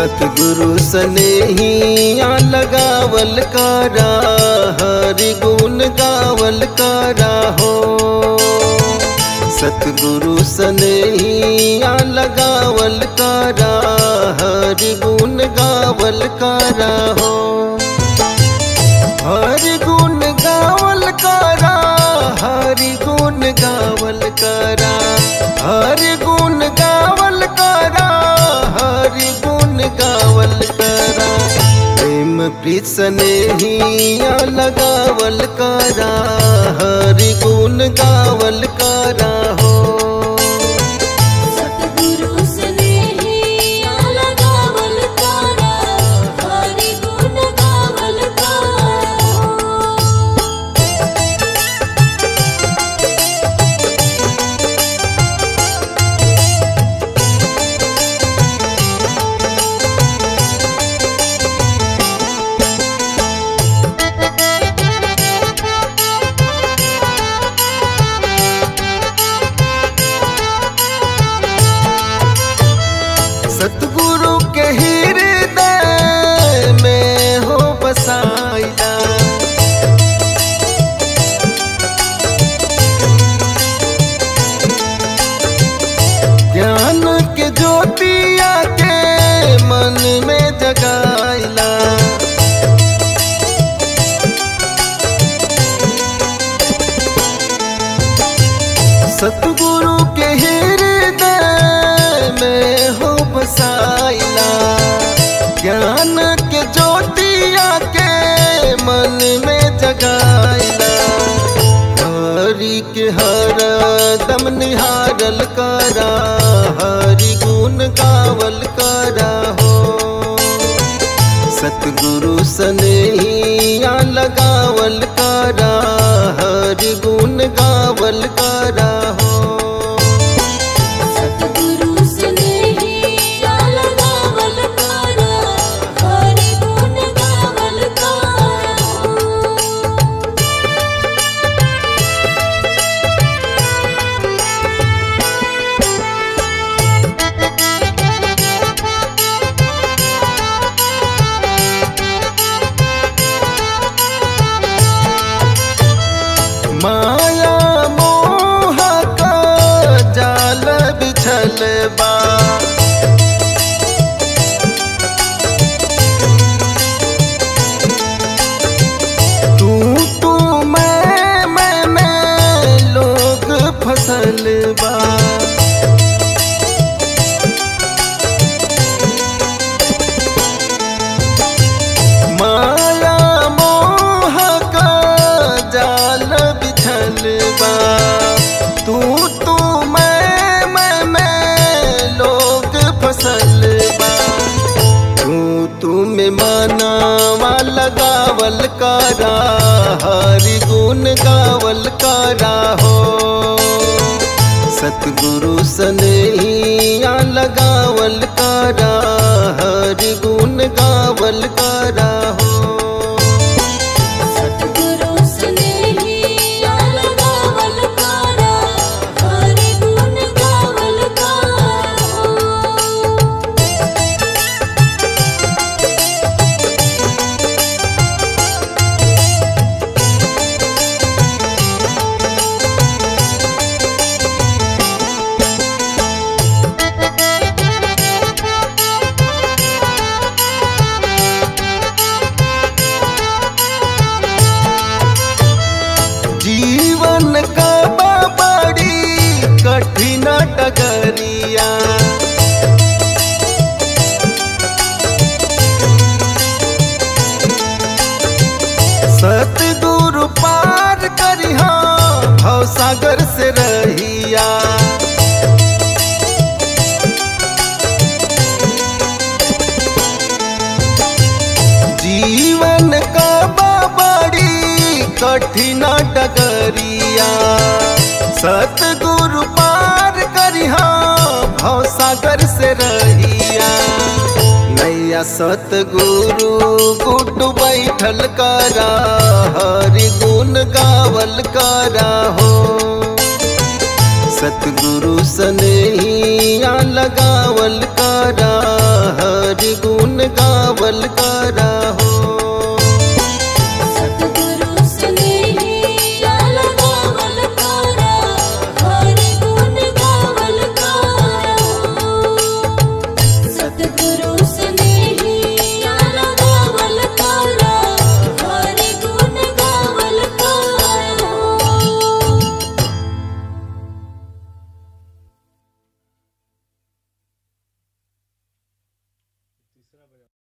सतगुरु सनेहिया लगावल करा हरि गुण गावल करा हो सतगुरु सनेहिया लगावल करा हरि गुण गावल करा हो हरि गुण गावल करा हरि गुण गावल करा हरि गुण गावल करा हरि गुण गावल करा प्रेम प्रीत स्नेहिया लगावल करा हरि गुण गावल करा हो सतगुरु स्नेहिया लगावल करा हरि गुण गावल करा सतगुरु के हृदय में हो बसाइला ज्ञान के ज्योतिया के मन में जगाइला सतगुरु के हृदय में हो बसाइला ज्ञान के ज्योतिया के मन में जगाइला हरि के हर दम निहारल करा हरि गुण गावल करा हो सतगुरु सनेहिया लगावल करा हरि गुण गावल करा हो सतगुरु स्नेहिया लगावल करा हरि गुण गावल करा माया मोह का जाल बिछल बा तू तू मैं मैं मैं लोग फसल बा माया मोह का जाल बिछल बा तू तू मैं मैं मैं लोग फसल बा तू तू में मानावा लगावल करा हरि गुण गावल करा हो सतगुरु सनेहिया लगावल करा हरि गुण गावल करा हो सतगुरु स्नेहिया लगावल करा हरि गुण गावल करा जीवन का बड़ी कठिन डगरिया सतगुरु पार करिहा भव सागर से रहिया जीवन का बड़ी कठिन डगरिया सतगुरु पार करिहा भव सागर से रहिया नैया सतगुरु गुड्डू बैठल करा हरि गुण गावल करा हो सतगुरु सनेहिया लगावल करा हरि गुण लगावल कर